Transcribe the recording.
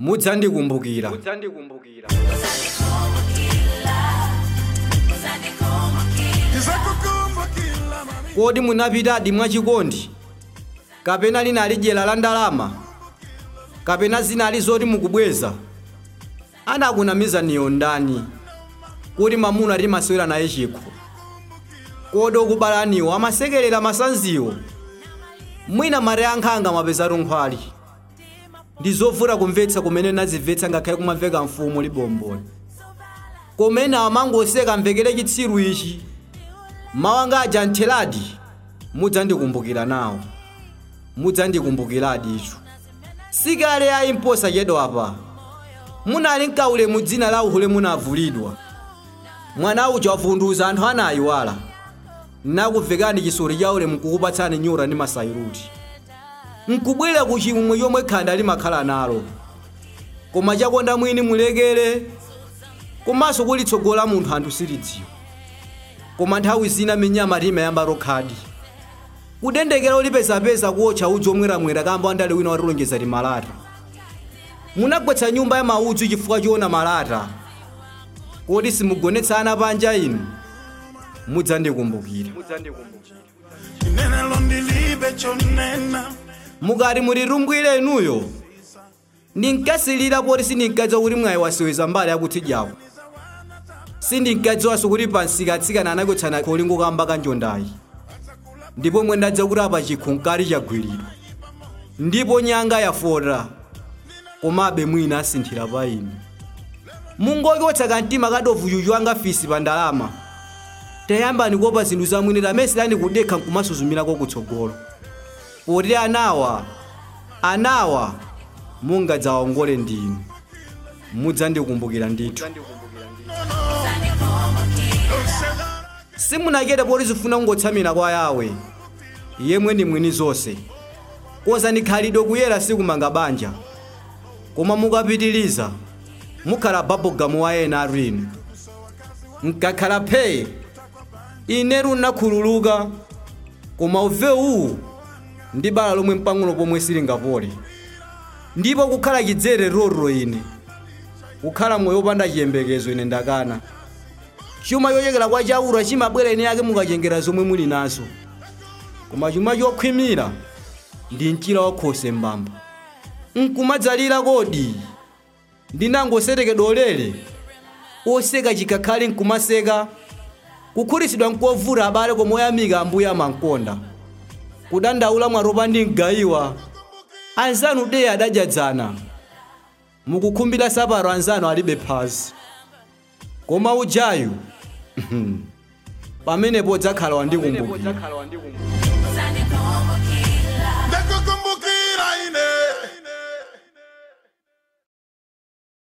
mudzandikumbukira kodi munapitadi mwachikondi kapena linali dyera la ndalama kapena zinali zoti mukubweza anakunamizaniyo ndani kuti mamuna timasewera naye chikho kodi okubalaniwo amasekerera masanziwo mwina mare ankhanga mapezatu nkhwali ndi zovuta kumvetsa kumene nazimvetsa ngakhale kumamveka mfumu libomboli kumene amangoseka mvekere chitsiru ichi mawanga aja ntheladi mudzandikumbukira nawo mudzandikumbukiradi icho sikale ayi mposa chedo apa munali mkaule mu dzina la uhule munavulidwa mwana uja wavunduza anthu anayiwala nakuvekani chisori chaule mkukupatsani nyura ndi masairuti nkubwera ku chimwemwe chomwe khanda limakhala nalo koma chakonda mwini mulekere komanso kulitsogola munthu anthu silidziwa koma nthawi zina minyama timayamba rokhadi kudendekera ulipezapeza kuotcha udzi omweramwera kamba andale wina watilonjeza ti malata munagwetsa nyumba ya maudzu chifukwa chiona malata kodi simugonetsana panja inu mudzandikumbukira Chinene ndilibe chonena mukati mulitumbwire inuyo ndinkasilira poti sindinkadziwa kuti mwayi waseweza mbali yakutsidyawo sindinkadziwanso kuti pansika atsikana anakwetsana kolingo kamba kanjondayi ndipo mwe ndadziwa kuti apa chikho nkali chagwiridwa ndipo nyanga yafota komabe mwina asinthira pa inu mungochotsa kamtima kadovu chuchu anga fisi pa ndalama tayambani kuopa zinthu zamwini tameselani kudekha nkumasuzumirako kutsogolo poti anawa anawa mungadzawongole ndinu mudzandikumbukira ndithu simunakete poti zifuna kungotsamira kwa yawe yemwe ndi mwini zonse koza ndikhalidwe kuyera sikumanga banja koma mukapitiliza mukhala babogamu wa ena atwinu nkakhala phee inetu nakhululuka koma uvewu ndi bala lomwe mpang'ono pomwe silingapole ndipo kukhala chidzere roro ine kukhala moyo wopanda chiyembekezo ine ndakana chuma chochokera kwa chaura chimabwera ine yake mukachengera zomwe muli nazo koma chuma chokhwimira ndi mchira wakhose mbamba nkumadzalira kodi ndinangoserekedwa olere oseka chikakhale nkumaseka kukhutitsidwa nkovuta abale koma oyamika ambuye amankonda kudandaula mwaropa ndi mgayiwa anzanu de adajadzana mukukhumbira saparo anzanu alibe phazi koma ujayu pamenepo dzakhala wandikumbukira ndakukumbukira